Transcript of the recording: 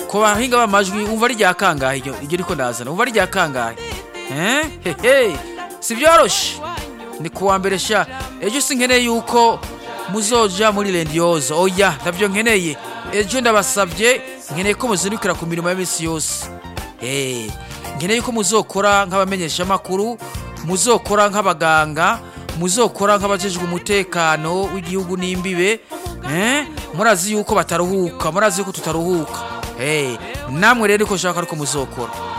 ku bahinga b'amajwi umva ari rya kangahe iryo iryo riko ndazana umva ari rya kangahe eh hehe si byoroshe ni kuwa mbere sha ejo sinkeneye yuko muzoja muri rendiozo oya ndavyo nkeneye ejo ndabasavye nkeneye ko muzindukira ku mirimo y'iminsi yose Eh, nkeneye ko muzokora nk'abamenyesha makuru muzokora nk'abaganga muzokora nk'abajejwe umutekano w'igihugu n'imbibe eh, murazi yuko bataruhuka murazi yuko tutaruhuka Eh, namwe rero ko shaka ariko muzokora